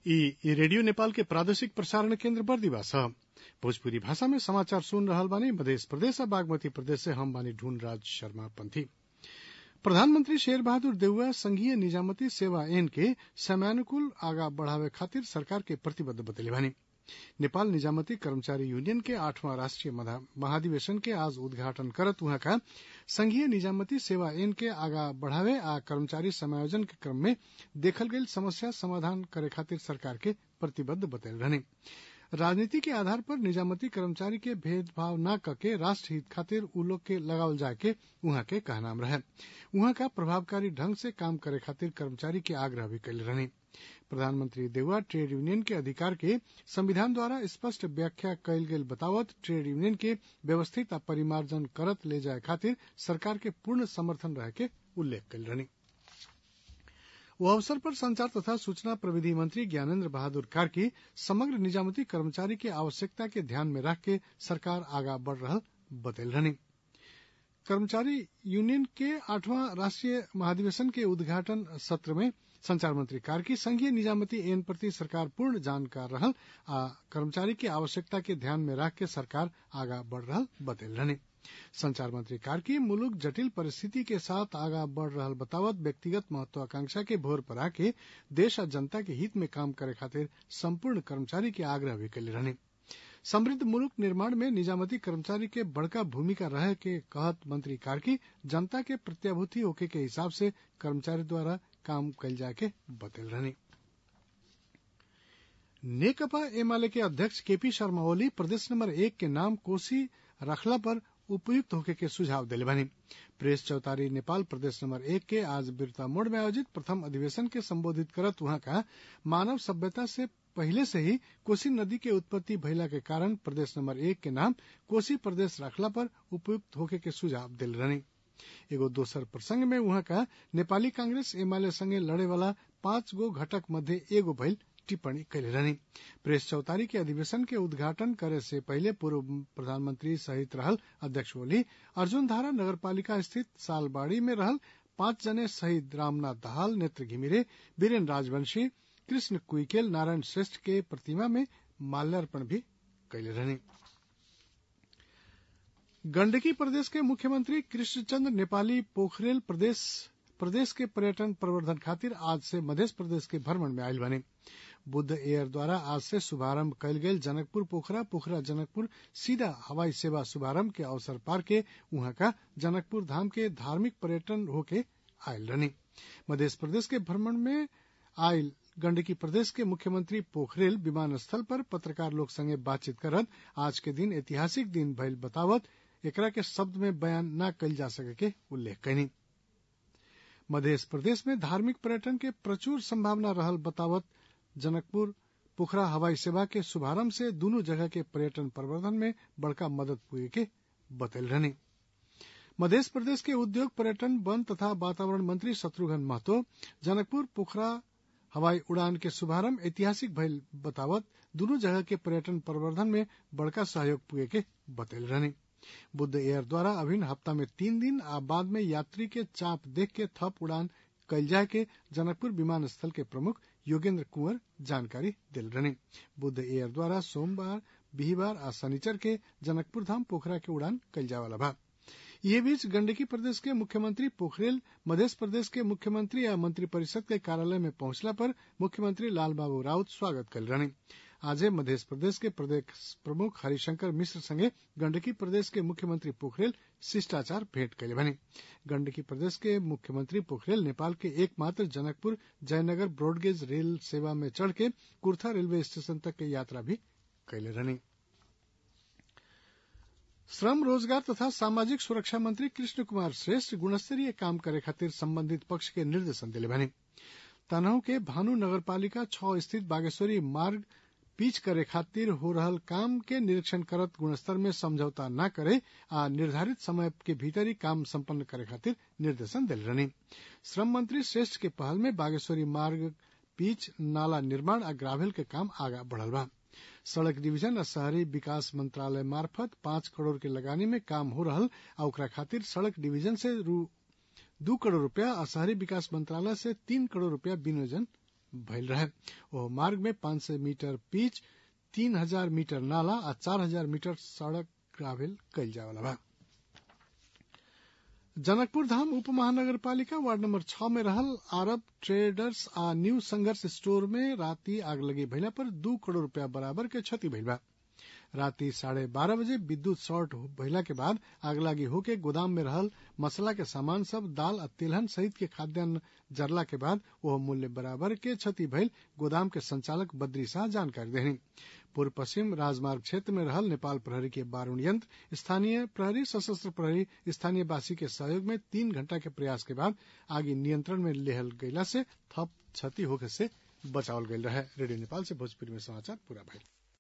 ई रेडियो नेपाल के प्रादेशिक प्रसारण केन्द्र बर्दिवा छ भोजपुरी भाषा में समाचार सुन रहल बानी मध्य प्रदेश आ बागमती प्रदेश से हम बानी ढूंढ राज शर्मा पंथी प्रधानमंत्री शेर बहादुर देउवा संघीय निजामती सेवा ऐन के समयानुकूल आगा बढ़ावे खातिर सरकार के प्रतिबद्ध बतैले बानी नेपाल निजामती कर्मचारी यूनियन के आठवां राष्ट्रीय महाधिवेशन के आज उद्घाटन करत उहाँ का संघीय निजामती सेवा ऐन के आगा बढ़ावे आ कर्मचारी समायोजन के क्रम में देखल गईल समस्या समाधान करे खातिर सरकार के प्रतिबद्ध बतैल रहने राजनीति के आधार पर निजामती कर्मचारी के भेदभाव न करके राष्ट्र हित खातिर उ लोग के लगावल जाए के उहाँ के कहनाम रहे उहाँ का प्रभावकारी ढंग से काम करे खातिर कर्मचारी के आग्रह भी कैले रहने प्रधानमंत्री देउवा ट्रेड यूनियन के अधिकार के संविधान द्वारा स्पष्ट व्याख्या कयल गेल बतावत ट्रेड यूनियन के व्यवस्थित आ परिमार्जन करत ले जाए खातिर सरकार के पूर्ण समर्थन रहे के उल्लेख कयल रहने वो अवसर पर संचार तथा सूचना प्रविधि मंत्री ज्ञानेन्द्र बहादुर कार्की समग्र निजामती कर्मचारी के आवश्यकता के ध्यान में रख के सरकार आगा बढ़ रहा बतैल रहने कर्मचारी यूनियन के आठवां राष्ट्रीय महाधिवेशन के उद्घाटन सत्र में संचार मंत्री कार्की संघीय निजामती एन प्रति सरकार पूर्ण जानकार रहल आ कर्मचारी के आवश्यकता के ध्यान में रख के सरकार आगा बढ़ रहा बतैल रहने संचार मंत्री कार्की मुलुक जटिल परिस्थिति के साथ आगा बढ़ रहा बतावत व्यक्तिगत महत्वाकांक्षा के भोर पर आके देश आ जनता के हित में काम करे खातिर संपूर्ण कर्मचारी के आग्रह भी कैले रहने समृद्ध मुल्क निर्माण में निजामती कर्मचारी के बड़का भूमिका रहे के कहत मंत्री कार्की जनता के प्रत्याभूति होके के हिसाब से कर्मचारी द्वारा काम कैल जाए के बतल रहने नेकपा एमाले के अध्यक्ष केपी शर्मा ओली प्रदेश नंबर एक के नाम कोसी रखला पर उपयुक्त होके के सुझाव दिले बानी प्रेस चौतारी नेपाल प्रदेश नंबर एक के आज बिरता मोड़ में आयोजित प्रथम अधिवेशन के संबोधित करत वहां का मानव सभ्यता से पहले से ही कोसी नदी के उत्पत्ति भइला के कारण प्रदेश नंबर एक के नाम कोसी प्रदेश रखला पर उपयुक्त होके के सुझाव दिल रहने एगो दोसर प्रसंग में वहां का नेपाली कांग्रेस एमाले संगे लड़े वाला पांच गो घटक मध्य एगो भइल टिप्पणी कैले रहनी प्रेस चौतारी के अधिवेशन के उद्घाटन करे से पहले पूर्व प्रधानमंत्री सहित रहल अध्यक्ष ओली अर्जुन धारा नगरपालिका स्थित सालबाड़ी में रहल पांच जने शहीद रामनाथ दहाल नेत्र घिमिरे बीरेन राजवंशी कृष्ण कुइकेल नारायण श्रेष्ठ के प्रतिमा में माल्यार्पण भी कैले रहने गंडकी प्रदेश के मुख्यमंत्री कृष्णचंद्र नेपाली पोखरेल प्रदेश प्रदेश के पर्यटन प्रवर्धन खातिर आज से मध्य प्रदेश के भ्रमण में आयल बने बुद्ध एयर द्वारा आज से शुभारंभ कयल गेल जनकपुर पोखरा पोखरा जनकपुर सीधा हवाई सेवा शुभारंभ के अवसर पार के वहां का जनकपुर धाम के धार्मिक पर्यटन होके आयल रहने मध्य प्रदेश के भ्रमण में आयल गंडकी प्रदेश के मुख्यमंत्री पोखरेल विमानस्थल पर पत्रकार लोग संगे बातचीत करत आज के दिन ऐतिहासिक दिन भइल बतावत एकरा के शब्द में बयान न कल जा सके के उल्लेख कैनी मध्य प्रदेश में धार्मिक पर्यटन के प्रचुर संभावना रहल बतावत जनकपुर पोखरा हवाई सेवा के शुभारंभ से दोनों जगह के पर्यटन प्रवर्धन में बड़का मदद पुगे के बतल रहने मध्य प्रदेश के उद्योग पर्यटन वन तथा वातावरण मंत्री शत्रुघ्न महतो जनकपुर पोखरा हवाई उड़ान के शुभारंभ ऐतिहासिक भइल बतावत दोनों जगह के पर्यटन प्रवर्धन में बड़का सहयोग पुगे के बतल रहने बुद्ध एयर द्वारा अभिन्न हफ्ता में तीन दिन आ बाद में यात्री के चाप देख के थप उड़ान कल जाए के जनकपुर विमानस्थल के प्रमुख योगेंद्र कुंवर जानकारी दिल रहने बुद्ध एयर द्वारा सोमवार बिहिबार आ शनिचर के जनकपुर धाम पोखरा के उड़ान कल जाए वाला बा ये बीच गंडकी प्रदेश के मुख्यमंत्री पोखरेल मध्य प्रदेश के मुख्यमंत्री या मंत्रिपरिषद के कार्यालय में पहुंचला पर मुख्यमंत्री लाल बाबू राउत स्वागत कल रहने आज मध्य प्रदेश के प्रदेश प्रमुख हरिशंकर मिश्र संगे गंडकी प्रदेश के मुख्यमंत्री पोखरेल शिष्टाचार भेंट कैले बने गंडकी प्रदेश के मुख्यमंत्री पोखरेल नेपाल के एकमात्र जनकपुर जयनगर ब्रॉडगेज रेल सेवा में चढ़ के कुर्था रेलवे स्टेशन तक के यात्रा भी कैले रहने श्रम रोजगार तथा सामाजिक सुरक्षा मंत्री कृष्ण कुमार श्रेष्ठ गुणस्तरीय काम करे खातिर संबंधित पक्ष के निर्देशन दिले बने तनहु के भानु नगरपालिका छ स्थित बागेश्वरी मार्ग पिच करे खातिर हो रहल काम के निरीक्षण करत गुणस्तर में समझौता न करे आ निर्धारित समय के भीतर ही काम संपन्न करे खातिर निर्देशन दिल रहने श्रम मंत्री श्रेष्ठ के पहल में बागेश्वरी मार्ग पिच नाला निर्माण आ ग्रावेल के काम आगा बढ़ल बा सड़क डिवीजन आ शहरी विकास मंत्रालय मार्फत पांच करोड़ के लगानी में काम हो रहल आ ओकरा खातिर सड़क डिवीजन से दू करोड़ रूपया आ शहरी विकास मंत्रालय से तीन करोड़ रूपया विनियोजन भइल रहे ओ मार्ग में पांच सय मीटर पिच तीन हजार मीटर नाला आ चार हजार मीटर सड़क ग्रावेल कैल जावला बा जनकपुर धाम उप महानगरपालिका वार्ड नंबर छ में रहल आरब ट्रेडर्स आ न्यू संघर्ष स्टोर में राति आगलगी भइला पर दू करोड़ रुपया बराबर के क्षति भइल बा राति साढ़े बारह बजे विद्युत शॉर्ट भइला के बाद आगलागी होके गोदाम में रहल मसला के सामान सब दाल आ तिलहन सहित के खाद्यान्न जरला के बाद वह मूल्य बराबर के क्षति भइल गोदाम के संचालक बद्री शाह जानकारी देनी पूर्व पश्चिम राजमार्ग क्षेत्र में रहल नेपाल प्रहरी के बारूण यंत्र स्थानीय प्रहरी सशस्त्र प्रहरी स्थानीय वासी के सहयोग में तीन घंटा के प्रयास के बाद आगे नियंत्रण में लेहल गयला से थप क्षति होखे से बचावल गयल रहे रेडियो नेपाल से भोजपुरी में समाचार पूरा भइल